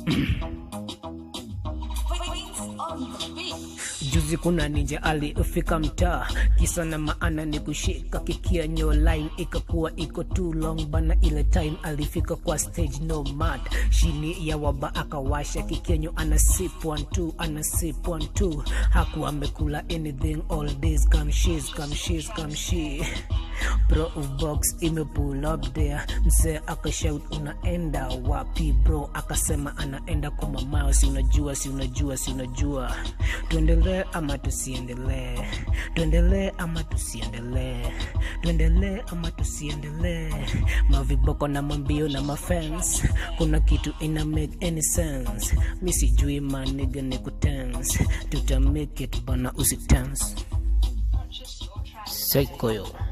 Juzi kuna ninja alifika mtaa, kisa na maana ni kushika kikia nyo line ikakuwa iko too long bana. Ile time alifika kwa stage no mat shini ya waba akawasha kikenyo, ana sip one two, ana sip one two, hakuwa amekula anything all days. Come she's come she's come she Bro box ime pull up there, msee akashout unaenda wapi bro? Akasema anaenda kwa mamao, si unajua, si unajua, si unajua. Tuendelee ama tusiendelee? Tuendelee ama tusiendelee? Tuendelee ama tusiendelee? Maviboko na mambio na mafans, kuna kitu ina make any sense. Mi sijui maniga ni kutense, tuta make it bana, usitense. Sekoyo